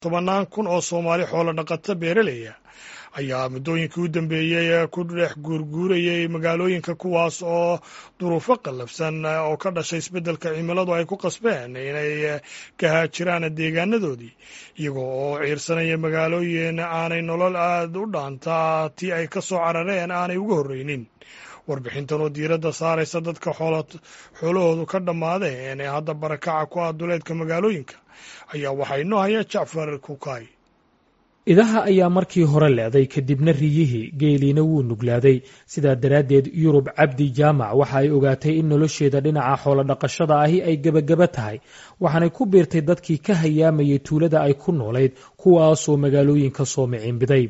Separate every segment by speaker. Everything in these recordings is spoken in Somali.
Speaker 1: tobannaan kun oo soomaali xoolo dhaqato beeraleya ayaa muddooyinkii u dambeeyey ku dhex guurguurayay magaalooyinka kuwaas oo duruufo qallafsan oo ka dhashay isbeddelka cimiladu ay ku qasbeen inay ka haajiraan deegaanadoodii iyagoo oo ciirsanaya magaalooyin aanay nolol aad u dhaantaa tii ay ka soo carareen aanay uga horreynin warbixintan oo diiradda saaraysa dadka xoolahoodu ka dhammaadeen ee hadda barakaca ku ah duleedka magaalooyinka ayaa waxaa inoo haya jacfar kukaay
Speaker 2: idaha ayaa markii hore leeday kadibna riyihii geeliina wuu nuglaaday sidaa daraaddeed yurub cabdi jaamac waxa ay ogaatay in nolosheeda dhinaca xoolodhaqashada ahi ay gebagaba tahay waxaanay ku biirtay dadkii ka hayaamayay tuulada ay ku noolayd kuwaasoo magaalooyinka soo miciinbiday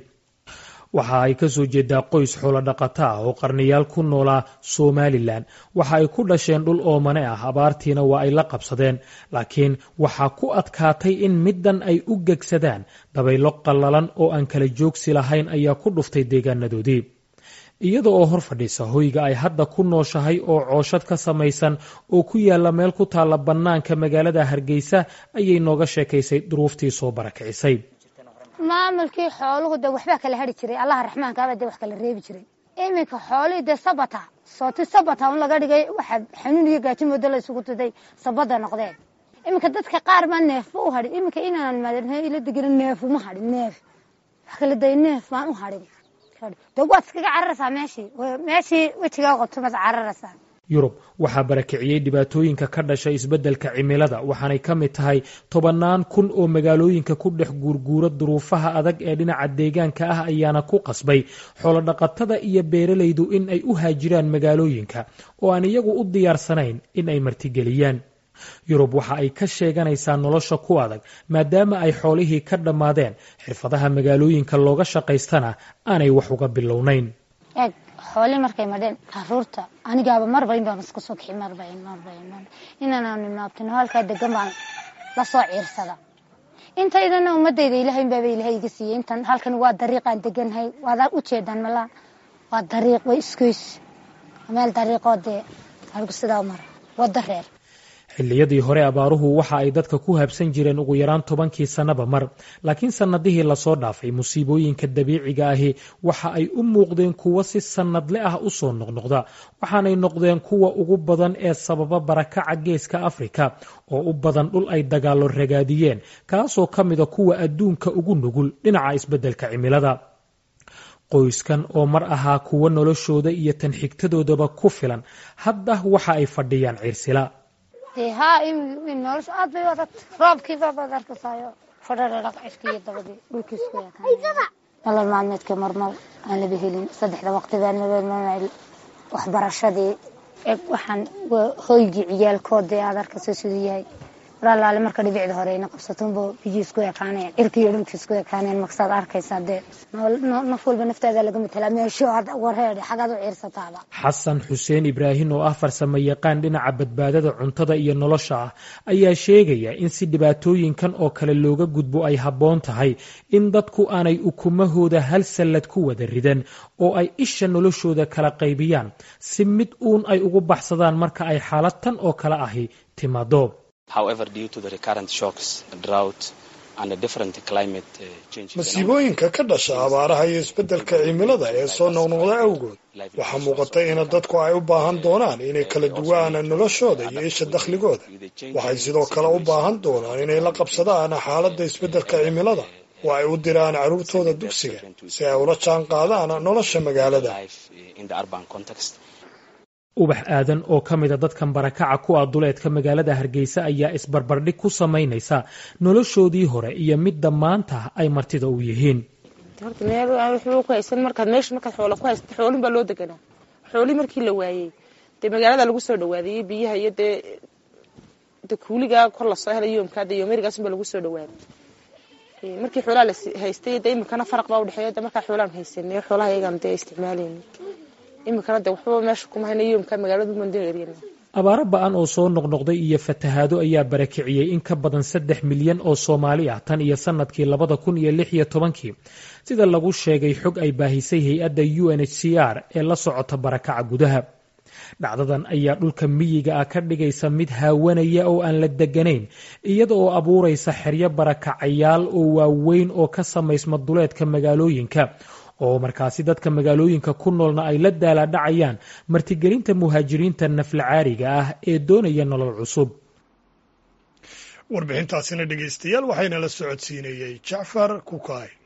Speaker 2: waxa ay ka soo jeedaa qoys xoolodhaqato ah oo qarniyaal ku noolaa somalilan waxa ay ku dhasheen dhul oomane ah abaartiina waa ay la qabsadeen laakiin waxaa ku adkaatay in middan ay u gegsadaan dabaylo qallalan oo aan kala joogsi lahayn ayaa ku dhuftay deegaanadoodii iyada oo hor fadhiisa hoyga ay hadda ku nooshahay oo cooshad ka samaysan oo ku yaalla meel ku taalla bannaanka magaalada hargeysa ayay nooga sheekaysay duruuftii soo barakicisay
Speaker 3: maamulkii xooluhu de waxbaa kala hari jiray allaha raxmaankaaba de wax kala reebi jiray iminka xoolihii dee sabata sooti sabata un laga dhigay waxa xanuun iyo gaajimooda la isugu tuday sabada noqdeen iminka dadka qaar baa neefba u hadhin iminka inaan ila degana neefuma hadhin neef wax kala day neef baan u hadhin de waad iskaga cararaysaa meeshii meeshii wejigaa qabto maad cararaysaa
Speaker 2: yurub waxaa barakiciyey dhibaatooyinka ka dhashay isbeddelka cimilada waxaanay ka mid tahay tobannaan kun oo magaalooyinka ku dhex guurguura duruufaha adag ee dhinaca deegaanka ah ayaana ku qasbay xoolodhaqatada iyo beeralaydu in ay u haajiraan magaalooyinka oo aan iyagu u diyaarsanayn in ay martigeliyaan yurub waxa ay ka sheeganaysaa nolosha ku adag maadaama ay xoolihii ka dhammaadeen xirfadaha magaalooyinka looga shaqaystana aanay wax uga bilownayn
Speaker 3: eeg xooli markay madheen caruurta anigaaba marbayn baan iska soo kixi marbayn marbayn inaan nimaabtino halkaa degan baan la soo ciirsada intaydana ummadayda ilaahay baaba ilaahay iga siiyey intan halkan waa dariiqaan deganhay waad ujeedaan malaa waa dariiq way iskoys meel dariiqoo dee halku sidaa mara wada reer
Speaker 2: xilliyadii hore abaaruhu waxa ay dadka ku habsan jireen ugu yaraan tobankii sannaba mar laakiin sannadihii lasoo dhaafay musiibooyinka dabiiciga ahi waxa ay u muuqdeen kuwo si sannadle ah u soo noqnoqda waxaanay noqdeen kuwa ugu badan ee sababa barakaca geeska afrika oo u badan dhul ay dagaallo ragaadiyeen kaasoo ka mida kuwa adduunka ugu nugul dhinaca isbeddelka cimilada qoyskan oo mar ahaa kuwo noloshooda iyo tan xigtadoodaba ku filan hadda waxa ay fadhiyaan ciirsila
Speaker 3: ha nolosha aad bay adag roobkiibabaad arkasaayo fadhadhadhaq cirkiiyo dabadii dhulkiisku nolol maalmeedka marmar aan laba helin saddexda waqti baan nabadmamacil waxbarashadii eg waxaan hoygii ciyaalkoodee aad arkasa siduu yahay walaalaale marka dhibicda hore ina qabsatunbo biyii isku ekaaneen cirkiiyo dhulkii isku ekaaneen maksaad arkaysaa dee naf walba naftaada laga matelaa meesho warheedhe xagaad u ciirsataaba
Speaker 2: xasan xuseen ibraahin oo ah farsamo yaqaan dhinaca badbaadada cuntada iyo nolosha ah ayaa sheegaya in si dhibaatooyinkan oo kale looga gudbo ay habboon tahay in dadku aanay ukumahooda hal sallad ku wada ridan oo ay isha noloshooda kala qaybiyaan si mid uun ay ugu baxsadaan marka ay xaalad tan oo kale ahi timaado
Speaker 1: masiibooyinka ka dhasha abaaraha iyo isbeddelka cimilada ee soo noqnoqda awgood waxaa muuqata in dadku ay u baahan doonaan inay kala duwaan noloshooda iyo isha dakhligooda waxay sidoo kale u baahan doonaan inay la qabsadaan xaaladda isbeddelka cimilada oo ay u diraan carruurtooda dugsiga si ay ula jaan qaadaan nolosha magaalada
Speaker 2: ubax aadan oo ka mida dadkan barakaca ku ah duleedka magaalada hargeysa ayaa isbarbardhig ku samaynaysa noloshoodii hore iyo midda maanta ay martida u yihiin
Speaker 4: markaad meesha markaad xoola ku haysata xoolin baa loo deganaa xoolii markii la waayey dee magaalada lagu soo dhawaadayey biyaha iyo dee de kuuligaa kor lasoo helay yoomkaa de yoomerigaas baa lagu soo dhawaaday markii xoolaha la haystay de iminkana faraq baa udhexeeya de markaa xoolaan haysanay xoolaha iyagaan dee isticmaalayna iminkana de waxbaba meesha kuma hayna yoomka magaalada mandin eryan
Speaker 2: abaaro ba-an oo soo noqnoqday iyo fatahaado ayaa barakiciyey in ka badan saddex milyan oo soomaali ah tan iyo sanadkii labada kun iyo lix iyo tobankii sida lagu sheegay xog ay baahisay hay-adda u n h c r ee la socota barakaca gudaha dhacdadan ayaa dhulka miyiga ah ka dhigaysa mid haawanaya oo aan la deganayn iyada oo abuuraysa xeryo barakacayaal oo waaweyn oo ka samaysma duleedka magaalooyinka oo markaasi dadka magaalooyinka ku noolna ay la daalaadhacayaan martigelinta muhaajiriinta naflacaariga ah ee doonaya nolol cusub
Speaker 1: warbixintaasina dhegaystayaal waxayna la socodsiinayey jacfar kukaay